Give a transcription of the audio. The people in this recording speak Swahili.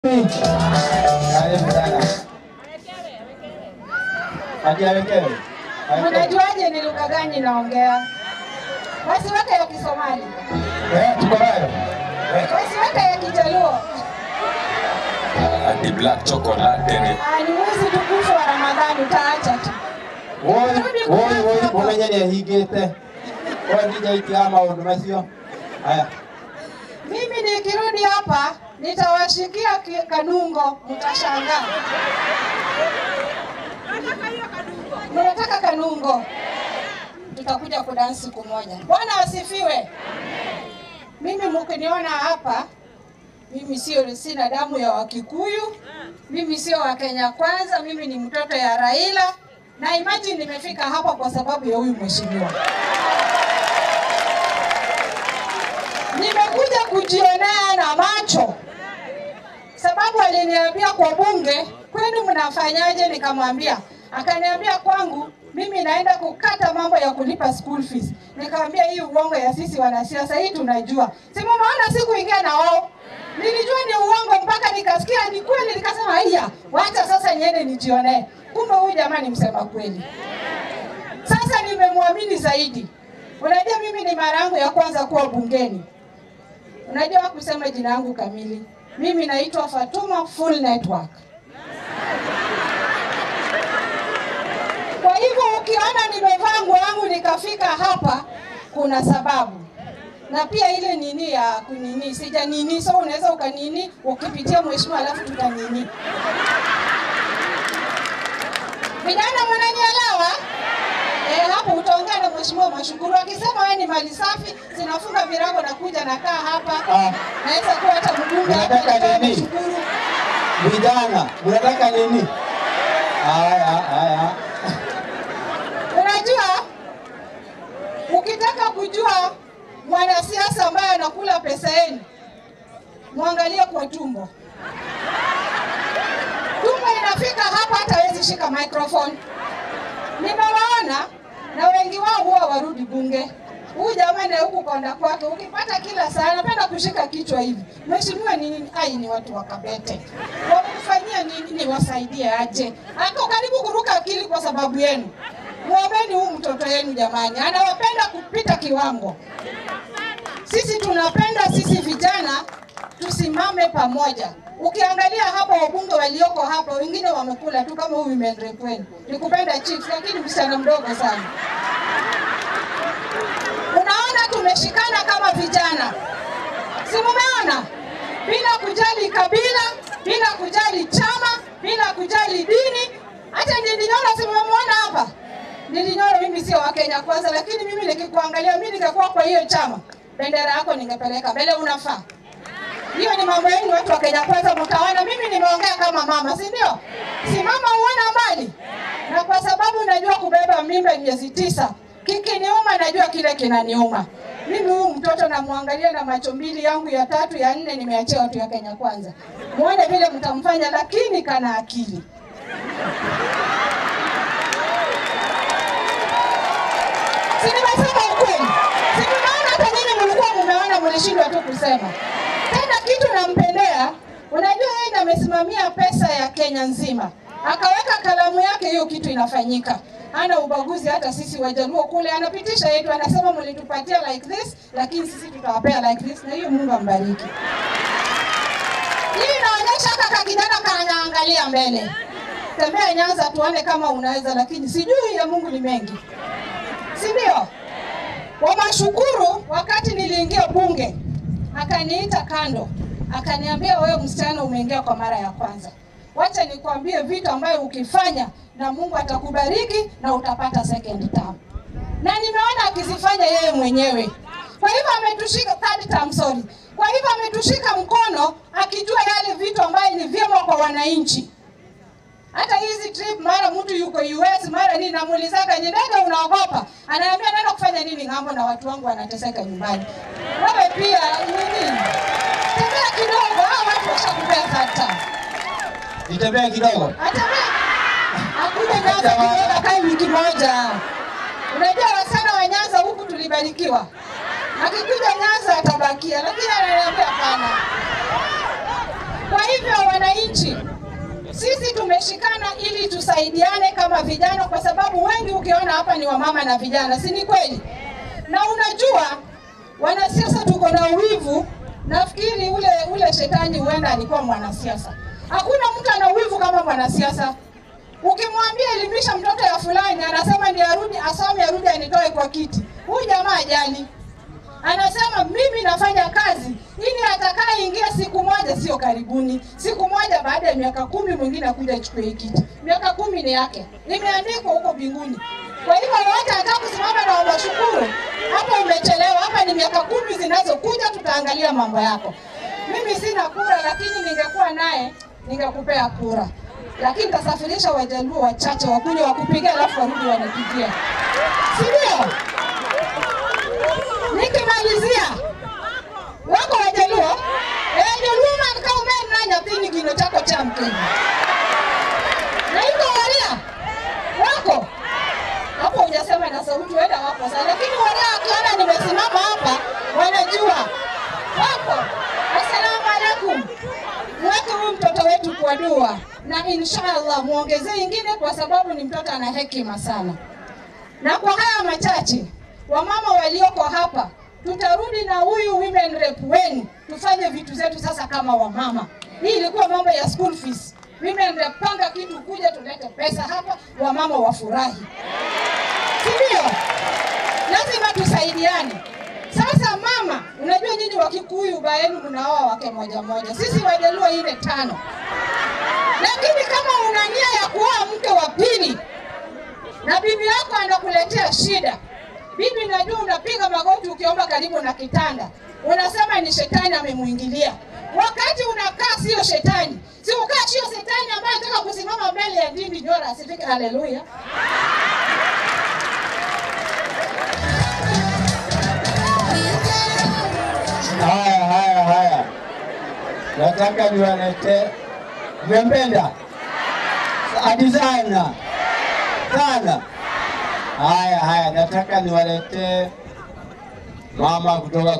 Karibu sana. Hadi awekewe. Unajuaje ni lugha gani naongea? Wasiweke ya Kisomali, Eh, tuko nayo. Eh, wasiweke ya Kijaluo. Ati black chocolate ni Ah, Ni mwezi tukufu wa Ramadhani, utaacha tu. woi, woi, woi, umenya ni ahingĩte. Kwa ndija itia maũndũ macio. Haya. Mimi nikirudi hapa nitawashikia ki- kanungo, mtashangaa. Mnataka kanungo? Tutakuja kudansi siku moja. Bwana asifiwe. Mimi mkiniona hapa, mimi sio sina damu ya Wakikuyu, mimi sio wa Kenya Kwanza, mimi ni mtoto ya Raila na imagine nimefika hapa kwa sababu ya huyu mheshimiwa. Nimekuja kujionea na macho, sababu aliniambia kwa bunge, kwenu mnafanyaje? Nikamwambia, akaniambia kwangu mimi naenda kukata mambo ya kulipa school fees. Nikamwambia hii uongo ya sisi wanasiasa hii tunajua, si mumeona sikuingia na wao Nilijua ni uongo mpaka nikasikia ni kweli, nikasema haya, wacha sasa niende nijionee. Kumbe huyu jamaa ni msema kweli. Sasa nimemwamini zaidi. Unajua mimi ni mara yangu ya kwanza kuwa bungeni. Unajua kusema jina yangu kamili. Mimi naitwa Fatuma Full Network. Kwa hivyo ukiona nimevaa nguo yangu nikafika hapa, kuna sababu na pia ile nini ya kunini sija nini, so unaweza ukanini ukipitia mheshimiwa, alafu tutanini. Vijana mnanielewa? Eh, hapo utaongea na mheshimiwa Mashukuru akisema wewe ni mali safi, zinafunga virago na kuja nakaa hapa. Ah. Naweza kuwa hata mbunge hapa Unataka nitoe nini? Mashukuru. Vijana, unataka nini? Haya, haya. Unajua, ukitaka kujua mwanasiasa ambaye anakula pesa yenu, mwangalie kwa tumbo. Tumbo inafika hapa, hata hawezi shika microphone. Nimewaona na wengi wao huwa warudi bunge. Huyu jamaa na huku konda kwake, ukipata kila saa anapenda kushika kichwa hivi. Mheshimiwa ni nini? Ai, ni watu wa Kabete wamefanyia nini? Niwasaidie aje? Ako karibu kuruka akili kwa sababu yenu. Mwombeni huu mtoto yenu jamani, anawapenda kupita kiwango. Sisi tunapenda sisi vijana tusimame pamoja. Ukiangalia hapa wabunge walioko hapa, wengine wamekula tu kama huyu women rep wenu. Nikupenda chief, lakini msichana mdogo sana. Unaona tumeshikana kama vijana, si mumeona? Bila kujali kabila, bila kujali chama, bila kujali dini. Hata Ndindinyoro si mmemwona hapa? Ndindinyoro mimi sio wa Kenya Kwanza, lakini mimi nikikuangalia, mimi ningekuwa kwa hiyo chama, bendera yako ningepeleka mbele, unafaa hiyo ni mambo yenu watu wa Kenya Kwanza, mtaona mimi nimeongea kama mama, si ndio? Si mama huona mbali, na kwa sababu najua kubeba mimba miezi tisa, kikiniuma najua kile kinaniuma. Mimi huyu mtoto namwangalia na macho mbili yangu ya tatu ya nne, nimeachia watu ya Kenya Kwanza, muone vile mtamfanya, lakini kana akili. Si nimesema ukweli? Si tunaona hata nyinyi mlikuwa mumeona, mlishindwa tu kusema. Tena kitu nampendea, unajua yeye ndiye amesimamia pesa ya Kenya nzima, akaweka kalamu yake, hiyo kitu inafanyika. Hana ubaguzi, hata sisi Wajaluo kule anapitisha yetu, anasema mlitupatia like this, lakini sisi tutawapea like this, na hiyo Mungu ambariki. Hii inaonyesha kaka kijana kanaangalia mbele. Tembea Nyanza tuone kama unaweza, lakini sijui ya Mungu ni mengi, si ndio? Wamashukuru, wakati niliingia bunge, akaniita kando, akaniambia wewe msichana, umeingia kwa mara ya kwanza, wacha nikwambie vitu ambayo ukifanya na Mungu atakubariki na utapata second term. Na nimeona akizifanya yeye mwenyewe. Kwa hivyo ametushika third term, sorry. Kwa hivyo ametushika mkono akijua yale vitu ambayo ni vyema kwa wananchi hata hizi trip mara mtu yuko US mara nini, namuulizaga nyendaga, unaogopa? Ananiambia naenda kufanya nini ng'ambo na watu wangu wanateseka nyumbani. Wewe pia nini, tembea kidogo, hao watu washakupea third Nitembee kidogo. Atembea akuja Nyanza kidogo, akae wiki moja. Unajua wasichana wa Nyanza huku tulibarikiwa, akikuja Nyanza atabakia, lakini ananiambia hapana. Kwa Kwa hivyo wananchi, sisi tumeshikana ili tusaidiane kama vijana, kwa sababu wengi ukiona hapa ni wamama na vijana, si ni kweli? Na unajua wanasiasa tuko na uwivu. Nafikiri ule ule shetani huenda alikuwa mwanasiasa. Hakuna mtu ana uwivu kama mwanasiasa. Ukimwambia elimisha mtoto ya fulani, anasema ndi arudi asome, arudi anitoe kwa kiti. Huyu jamaa ajali, anasema mimi nafanya kazi ili atakaye ingia siku moja, sio karibuni, siku moja baada ya miaka kumi mwingine akuja achukue hii kiti. Miaka kumi ni yake, imeandikwa huko mbinguni. Kwa hivyo wote anataka kusimama na washukuru, hapa umechelewa. Hapa ni miaka kumi zinazokuja, tutaangalia mambo yako. Mimi sina kura, lakini ningekuwa naye ningekupea kura, lakini nitasafirisha wajaluo wachache wakuja wakupigia, alafu warudi wanipigie, si ndio? Nikimalizia, wako wajaluo ejaluo mankaumen nyathini gino chako cha mkenya na iko waria wako hapo, hujasema na sauti, wenda wako sana, lakini waria wakiona nimesimama hapa wanajua wako. Assalamu alaikum. Mweke huyu mtoto wetu kwa dua na inshallah muongezee ingine, kwa sababu ni mtoto ana hekima sana. Na kwa haya machache, wamama walioko hapa, tutarudi na huyu women rep wenu tufanye vitu zetu sasa kama wamama. Hii ilikuwa mambo ya school fees. Women rep, panga kitu, kuja tulete pesa hapa, wamama wafurahi, si ndio? Lazima tusaidiane. Sasa mama, unajua nyinyi Wakikuyu baenu mnaoa wake moja moja, sisi Wajaluo ile tano, lakini kama una nia ya kuoa mke wa pili na bibi yako anakuletea shida, bibi, najua unapiga magoti ukiomba karibu na kitanda, unasema ni shetani amemwingilia. Wakati unakaa sio shetani, si ukaa sio shetani ambaye anataka kusimama mbele ya dini nyora asifike. Haleluya! Haya, haya, haya, nataka niwalete. Mmempenda hadi sana sana. Haya, haya, nataka niwalete mama kutoka